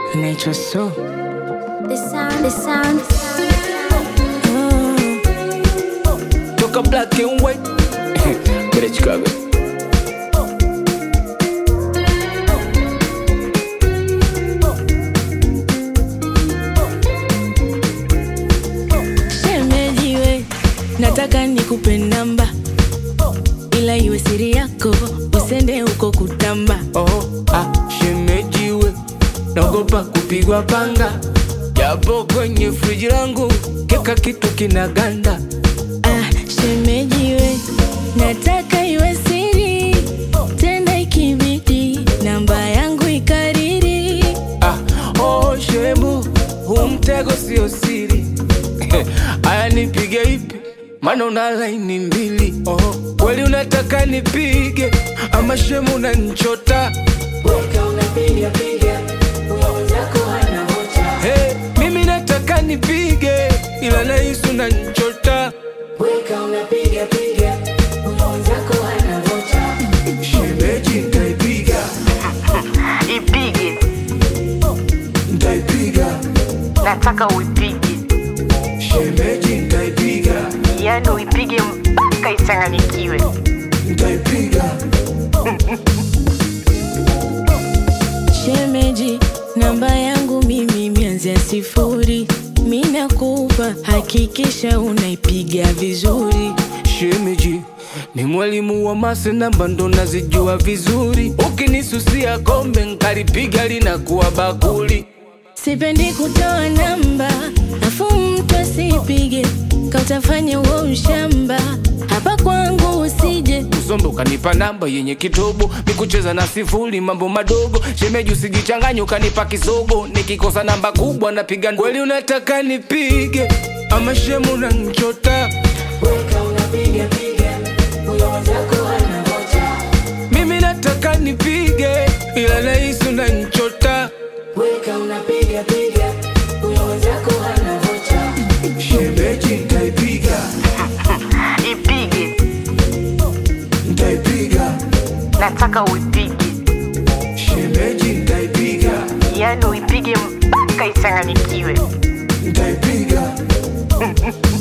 inaitwa so The sound, the sound. toka black and white Kwenda Chicago Shemejiwe, nataka nikupe namba, ila iwe siri yako, usende huko kutamba. oh, ah, shemejiwe naogopa kupigwa panga japo kwenye friji langu keka kitu kinaganda Ah, shemejiwe, nataka iwe siri, tenda ikibidi, namba yangu ikariri. ah, oh, shemu huu mtego sio siri aya nipige ipi maana una laini mbili oh, kweli unataka nipige ama shemu unanchota hey, mimi nataka nipige ila nahisi unanchota shemeji ntaipiga ipige ntaipiga nataka uipige shemeji ntaipiga yani uipige mpaka ichanganyikiwe ntaipiga Shemeji, namba yangu mimi mianzia sifuri, mi nakupa, hakikisha unaipiga vizuri. shemeji ni mwalimu wa mase namba ndo nazijua vizuri ukinisusia kombe nkalipiga linakuwa bakuli Sipendi kutoa namba, afu mtu asipige, kautafanya huo ushamba. Hapa kwangu usije, usombe ukanipa namba yenye kitobo nikucheza na sifuri mambo madogo shemeji usijichanganye ukanipa kisogo nikikosa namba kubwa napiga kweli unataka nipige ama shemu nanchota mimi nataka nipige ila nahisi unanchota shemeji ntaipiga ipige ntaipiga nataka uipige shemeji ntaipiga yani uipige mpaka ichanganyikiwe ntaipiga